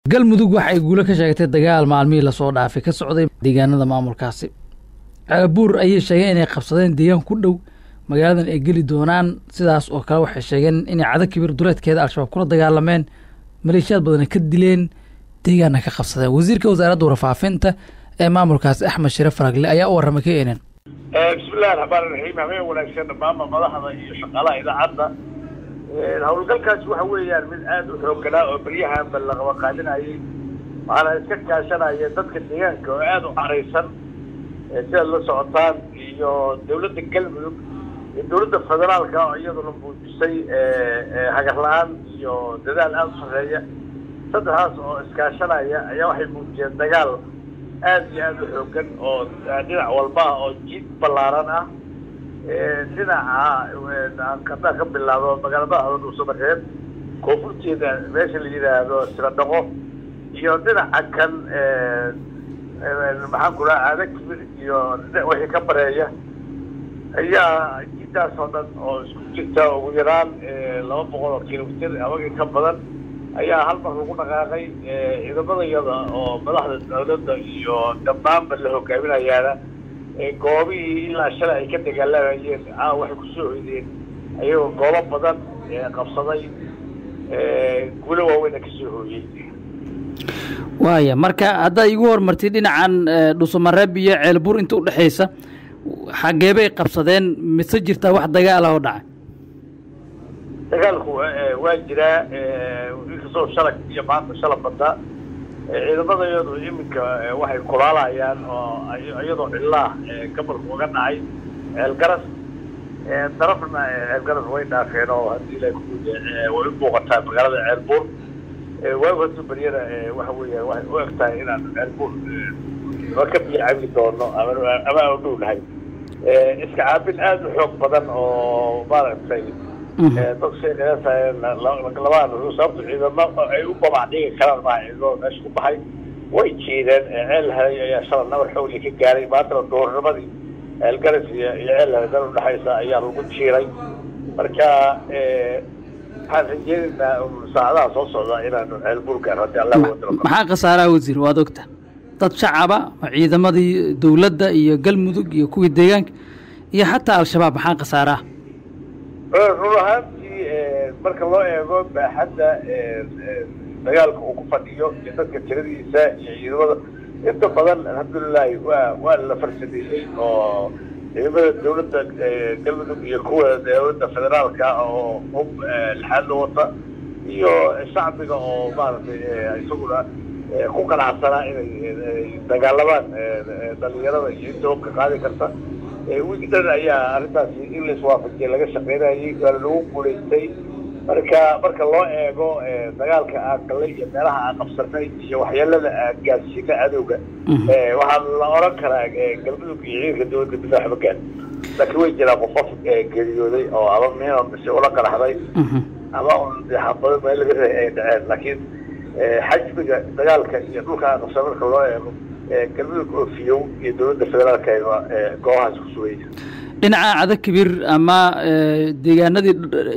galmudug waxay guulo ka sheegtay dagaal maalmihii lasoo dhaafay ka socday deegaanada maamulkaasi caabuur ayay sheegeen inay qabsadeen deegaan ku dhow magaaladan ay geli doonaan sidaas oo kale waxay sheegeen inay cada kibir duleedkeeda al-shabaab kula dagaalameen maleeshiyaad badana ka dileen deegaanna ka qabsadeen wasiirka wasaaradda warfaafinta ee maamulkaasi axmed shire faragle ayaa u warramay k n n bismillahi raxmaan iraxiim habeen wanaagsan dhammaanba madaxda iyo shaqaalaha idaacadda howlgalkaasi waxa weeyaan mid aada u xoogganaa oo beryahanba laqaba qaadinayay waana iska kaashanaya dadka deegaanka oo aada u caraysan sidaad la socotaan iyo dawladda galmudug iyo dawladda federaalka oo iyaduna muujisay hagar la-aan iyo dadaal aada u sarreeya saddexdaas oo iskaashanaya ayaa waxay muujiyeen dagaal aada iyo aada u xoogan oo dhinac walba ah oo jiid ballaaran ah dhinaca haddaan ka bilaabo magaalada dhuusamareeb koonfurteeda meesha la yidhaahdo siradhaqo iyo dhinaca kan maxaan ku dhaha aada kibir iyo wixii ka bareeya ayaa jidaas oo dhan oo isku jirta ugu yaraan laba boqol oo kilomitir amagii ka badan ayaa hal mar lagu dhaqaaqay ciidamadayada oo madaxda dawladda iyo dhammaanba la hogaaminayaana goobihii ilaa shalay ay ka dagaalamayeen caa waxay kusoo hoydeen ayagoo goobo badan qabsaday guulo waaweyna kasoo hooyey waaya marka haddaad igu hormartid dhinacan dhuusamareeb iyo ceelbuur inta udhexaysa xageebay qabsadeen mise jirtaa wax dagaala oo dhacay dagaalku waa jiraa inkastoo shalag iyo maanta shala badda ciidamadayadu iminka waxay kulaalayaan oo iyadoo cillaah gabalku uga dhacay ceelgaras darafna ceelgaras way dhaafeen oo haddii la way u muuqataa magaalada ceelbuur waagu hadduu beryana waxa weeyaan waxay u eg tahay inaan ceelbuur ma ka biyo cabi doono ama ama aan u dhownahay iska caabin aada u xoog badan oo maaragtay dad sheeqeyaasayeen labada sababta ciidamo ay u babac dhigi karaan maa ciidamada meesha ku baxay way jiideen ceel helay ayaa shalay nabar xowli ka gaaray maantana duhurnimadii ceelgaras iyo iyo ceel helay dal udhexaysa ayaa lagu jiiray marka waxaan rajeynaynaa saacadaha soo socda inaanu ceelbuur gaaro haddii allah wadalo maxaa khasaaraha wasiir waad ogta dad shacaba ciidamadii dawladda iyo galmudug iyo kuwii deegaanka iyo xataa al-shabaab maxaa khasaaraha run ahaantii marka loo eego baaxadda dagaalka uu ku fadhiyo iyo dadka tiradiisa iyo ciidamada inta badan alxamdulilahi waa waa la farsameeyey oo ciidamada dawladda galmudug iyo kuwa dawladda federaalka oo hub lixaad la wata iyo shacbiga oo maaragtay isaguna ku qanacsanaa inay dagaalamaan dhalinyarada iyo inta hubka qaadi karta wiigdan ayaa arrintaasi in la iswaafajiyay laga shaqeynayay waana lagu guulaystay marka marka loo eego dagaalka aan galay iyo meelaha aan qabsanay iyo waxyeelada aan gaadsiina cadowga waxaa la oran karaa galmudug iyo ciidanka dawladda midna waxba gaad laakiin way jiraan qofof geeriyooday oo ama miino mise ula qaraxday ama xabado meel laga reey ay dhaceen laakiin xajmiga dagaalka iyo dhulka aan qabsan marka loo eego galmudug oofiyow iyo dawladda federaalka goobahaas ku sugaya dhinaca cada kibir ama deegaanadii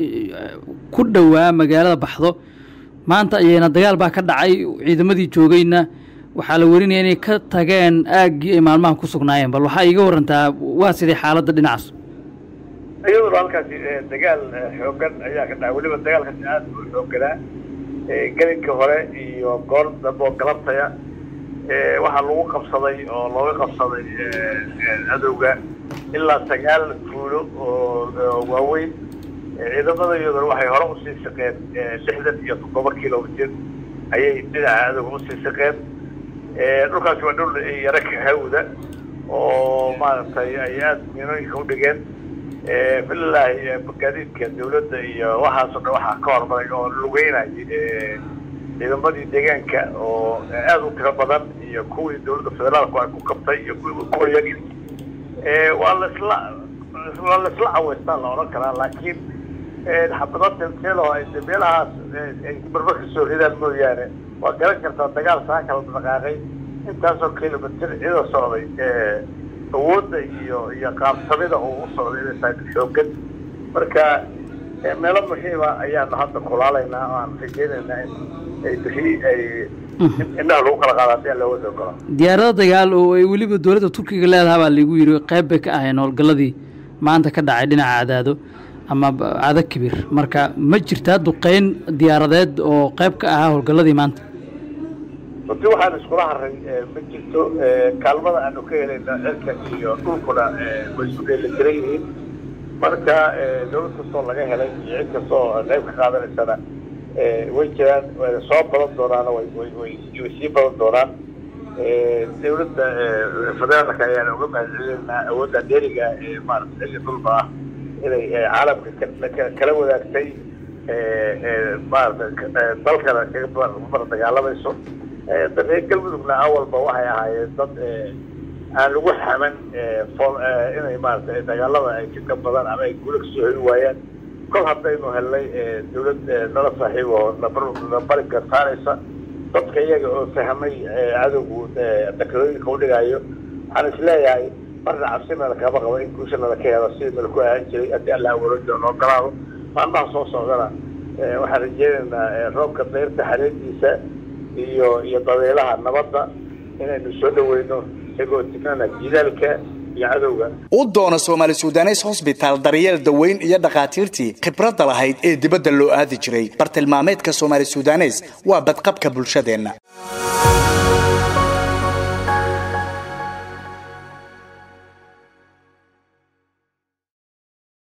ku dhowaa magaalada baxdo maanta ayayna dagaal baa ka dhacay ciidamadii joogayna waxaa la werinaya inay ka tageen aaggii ay maalmaha ku sugnaayeen bal waxaa iiga warantaa waa sidai xaaladda dhinacaas iyaduna halkaasi dagaal xoogan ayaa ka dhacay weliba dagaalkaasi aada u xooganaa gelinka hore iyo goor dambe oo galabtaya waxaa lagu qabsaday oo looga qabsaday cadowga ilaa sagaal fuulo oo waaweyn ciidamada iyaduna waxay hore usii shaqeen lixdan iyo toddoba kilomitir ayay dhinaca cadowga usii shaqeen dhulkaasi waa dhul yaro kahawda oo maaragtay ay aada miinooyinka udhigeen fililaahi magaadiidka dawladda iyo waxaasoo dhan waxaa ka hormaray oo lugeynayay ciidamadii deegaanka oo aada u tiro badan iyo kuwii dawladda federaalku ay ku qabtay iyo kuwa yagii waa lasla waa laisla caweystaa la odhan karaa laakiin xabado telteelo ay meelahaas ay marmar ka soo ridaan mooyaane waa garan kartaa dagaal saa kala dhaqaaqay intaasoo kilomitir cida socday awoodda iyo iyo qaabsamida uu u socday inay tahay xoogan marka meelo muhiima ayaanu hadda kulaalaynaa oo aan rajeynaynaa in ay bixi ay indhaha lagu kala qaada hadii aan looga soo galo diyaarado dagaal oo ay weliba dowladda turkiga leedaha baa lagu yiri qayb bay ka ahayeen howlgalladii maanta ka dhacay dhinaca cadaado ama cado kibir marka ma jirtaa duqeyn diyaaradeed oo qayb ka ahaa howlgalladii maanta runtii waxaan iskula haray ma jirto kaalmada aanu ka helayna cirka iyo dhulkuna way isu dheelitiran yihiin marka dawlad kastoo laga helay iyo cid kastoo qayb ka qaadanaysana way jiraan wayna soo badan doonaana way way way way sii badan doonaan dawladda federaalka ayaana uga mahadcelinaynaa awoodda dheeriga ee maarata xilli dhulba ah inay caalamka kala wadaagtay maarata dalkana kaga bar dagaalamayso reer galmudugna awalba waxay ahaayeen dad aan lagu xaman inay maarata dagaalada ay ka gabadaan ama ay guula kasoo heli waayaan kol haddaynu helnay dawlad nala saaxiib oo nabari gartaanaysa dadka iyaga oo fahmay cadowgu dakadooyinka udhigayo waxaan isleeyahay marna cabsi nala kama qabo in guusha nala ka helo sidii nala ku ahaan jiray haddii alla awalo jiro noo galaado maalmaha soo socdana waxaan rajeynaynaa roobka dayrta xareediisa iyo iyo dabeelaha nabadda inaynu soo dhaweyno isagoo tignana jidaalka iyo cadowga u doono soomaali sudanes hosbitaal daryeel daweyn iyo dhakhaatiirtii khibradda lahayd ee dibadda loo aadi jiray bartilmaameedka soomaali sudanes waa badqabka bulshadeenna